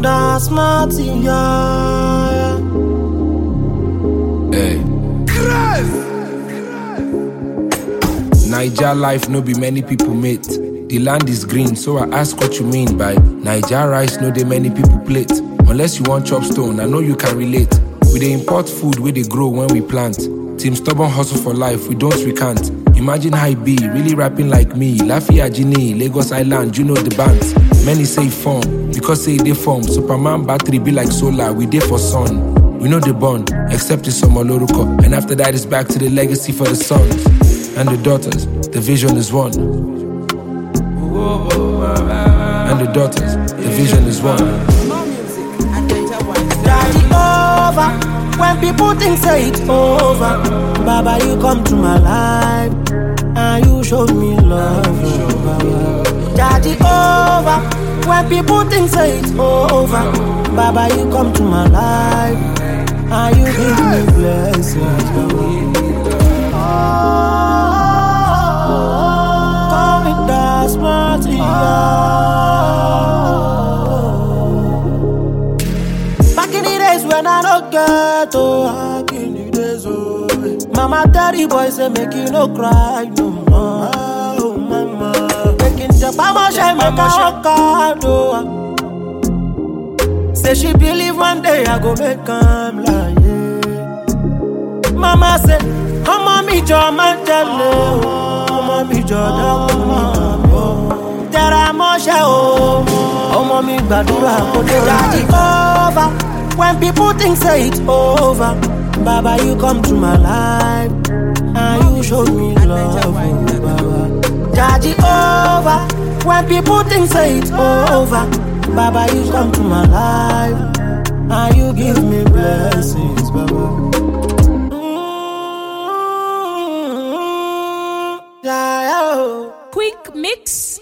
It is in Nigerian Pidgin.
That's Martin, yeah. Hey. Niger life no be many people mate. The land is green, so I ask what you mean by Niger rice no dey many people plate. Unless you want chop stone, I know you can relate. We dey import food where they grow when we plant. Team stubborn hustle for life, we don't recant. Imagine how it be, really rapping like me. Lafia Gini, Lagos Island, you know the bands. Many say form, because say they form. Superman battery be like solar, we dey for sun. We know the bond, except it's some Oloruko. And after that, it's back to the legacy for the sons and the daughters. The vision is one. And the daughters, the vision is one. Daddy over. When people think say it's over, Baba, you come to my life and you showed me love. oh, Baba. Daddy over. When people think say it's over, Baba, you come to my life and you give me blessings. Baba. Call me that's Back in the days when I don't get oh, back in the days oh. Mama daddy boy say make you no cry no more. Oh mama, making the mama shine make I work hard oh. Say she believe one day I go make am like yeah. Mama say, ọmọ mi jọ máa ń tẹ̀lé o, ọmọ mi jọ dákun mọ́ mi o. Tẹra mọ́ṣẹ́ o, ọmọ mi gbàdúrà kó tó dájú over. When people think say it's over, Baba you come to my life and you show me love, oh, Baba. Daddy over. When people think say it's over, Baba you come to my life and you give me blessings, Baba. Mm, yeah, yeah, oh. Quick Mix